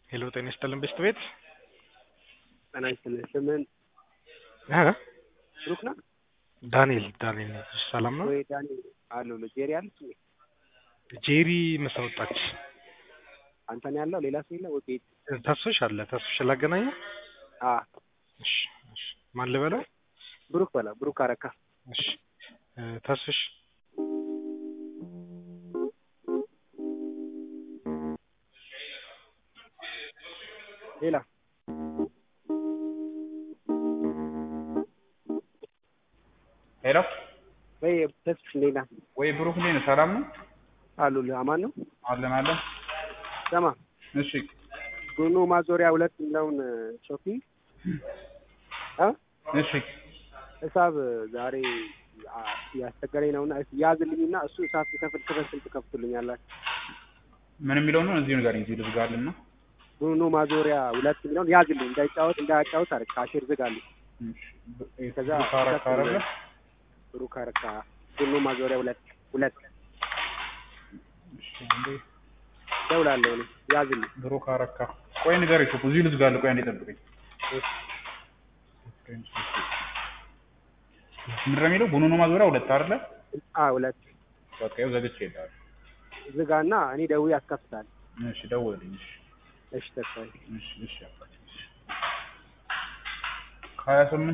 ሄሎ ጤና ይስጥልን ቤስት ቤት ጤና ይስጥልን። ስምን እ ብሩክ ነህ ዳንኤል ዳንኤል ነኝ። ሰላም ነው? ወይ? ዳንኤል አለሁ። ጄሪ አለች እንዴ? ጄሪ ምሳ ወጣች። አንተ ነው ያለው? ሌላ ሰው የለም? ወይ ቤት? ተስፍሽ አለ። ተስፍሽ ላገናኘው? አ እሺ እሺ። ማን ልበለው? ብሩክ በላ ብሩክ አረካ። እሺ እ ተስፍሽ ሌላ ሄሎ ወይ ተስፍሽ እንዴት ነህ? ወይ ብሩክ እንዴት ነህ? ሰላም ነው? አሉልህ አማን ነው? አለን አለን። ሰማ እሺ ጎኖ ማዞሪያ ሁለት የሚለውን ሾፒንግ አ እሺ ሂሳብ ዛሬ አ- ያስቸገረኝ ነውና ያዝልኝና እሱ እሳት ከፍል ክፈል ስንት ከፍቱልኛላችሁ? ምን የሚለው ነው? እዚሁ ንገረኝ። እዚሁ ልዝጋልና ጎኖ ማዞሪያ ሁለት የሚለውን ያዝልኝ እንዳይጫወት እንዳያጫወት አረ ካሽር ዝጋልኝ። ከዛ ካረካ አይደለ? ብሩክ አረካ ጎኖ ማዞሪያ ሁለት ሁለት እሺ እንዴ ደውላለሁ እኔ ያዝልኝ። ብሩክ አረካ። ቆይ ንገረኝ። ሾፕ እዚሁ ልዝጋለሁ። ቆይ አንዴ ጠብቀኝ። ምንድን ነው የሚለው? ቡኖ ማዞሪያ ሁለት አይደለ? አ ሁለት በቃ ይኸው ዘግቼ እሄዳለሁ። ዝጋና እኔ ደውዬ አስከፍታለሁ። እሺ ደውልልኝ። እሺ እሺ ተስፋዬ እሺ እሺ አባቴ። እሺ ከሀያ ስምንት